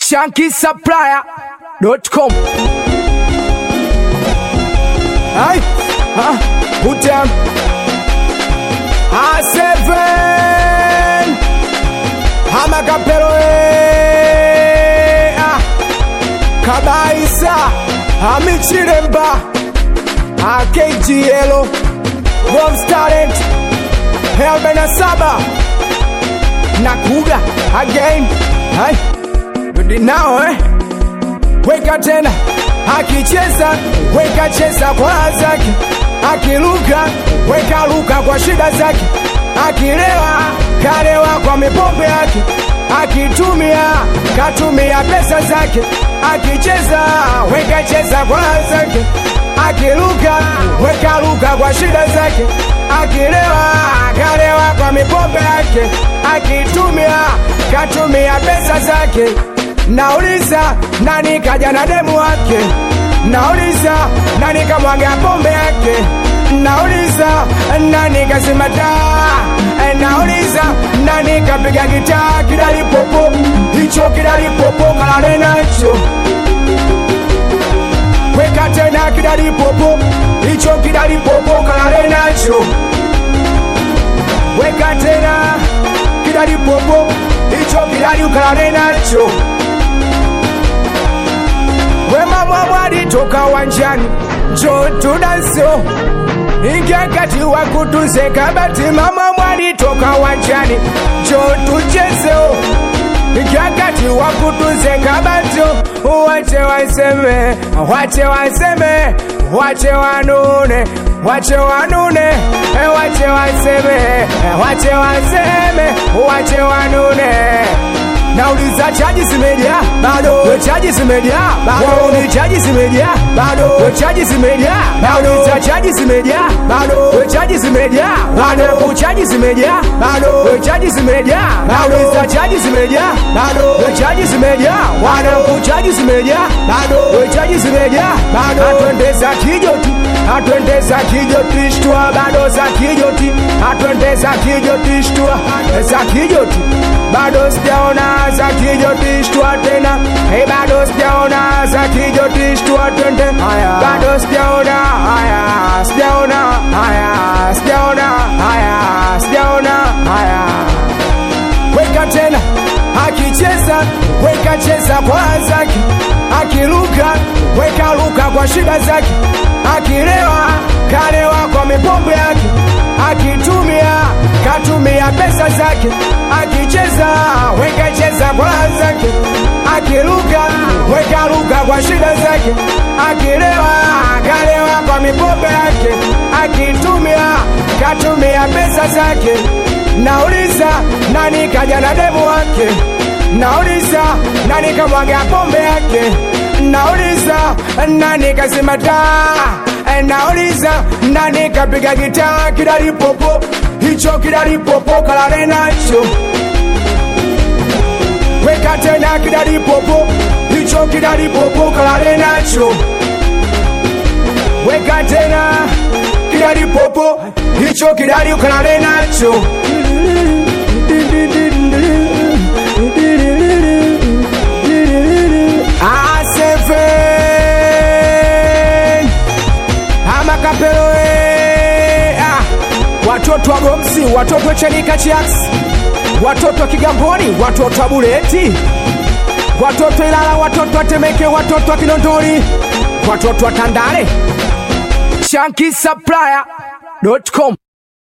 shankisupplier.com. Hey, huh? Put down. A7 Hamakapelo eh, ah. Kabaisa Amichiremba AKGL Bomb Talent Helbena Saba Nakuga again Hai Rudi nao eh Weka tena akicheza weka cheza kwa raha zake akiruka weka ruka kwa shida zake akilewa kalewa kwa mipombe yake akitumia katumia pesa zake akicheza weka cheza kwa raha zake akiruka weka ruka kwa shida zake akilewa kalewa kwa mipombe yake akitumia katumia pesa zake Nauliza nani kaja na demu wake? Nauliza nani kamwaga pombe yake? Nauliza nani kazima taa? Nauliza nani kapiga gitaa kidali popo? Hicho kidali popo kalale nacho. Weka tena kidali popo, hicho kidali popo kalale nacho. Weka tena kidali popo, hicho kidali ukalale nacho. Wema mwamwali toka wanjani njo tudanso ingia kati wa kutuze kabati mama mwali toka wanjani njo tuchezeo ingia kati wa kutuze kabati wache waseme wache waseme wache wanune wache wanune eh, wache waseme eh, wache waseme wache wanune Nauliza chaji zimejaa bado, we chaji zimejaa bado, ni chaji zimejaa bado, we chaji zimejaa nauliza chaji zimejaa bado, we chaji zimejaa bado, chaji zimejaa bado, we chaji zimejaa nauliza chaji zimejaa bado, we chaji zimejaa wana chaji zimejaa bado, we chaji zimejaa bado, atwendeza kijoti atwendeza kijoti shtua bado za kijoti atwendeza kijoti shtua za kijoti bado sijaona za kijotishtua tena hey, bado sijaona za kijotishtua twende bado sijaona haya sijaona haya sijaona haya sijaona haya weka tena akicheza weka cheza kwa raha zake akiruka weka ruka kwa shida zake akilewa kalewa kwa mipombe yake akitumia katumia pesa zake akicheza weka cheza kwa raha zake akiruka weka ruka kwa shida zake akilewa kalewa kwa mipombe yake akitumia katumia pesa zake nauliza nani kaja na demu wake nauliza nani kamwaga pombe yake nauliza nani kazima taa nauliza nani kapiga gitaa kidali popo hicho kidali popo kalale nacho weka tena kidali popo hicho kidali popo kalale nacho weka tena kidali popo hicho kidali ukalale nacho A7 amakapelo eh, ah. watoto wa gomsi watoto wa chanika chiax watoto wa kigamboni watoto wa buleti watoto wa ilala watoto wa temeke watoto wa kinondoni watoto wa tandale shankisupplier.com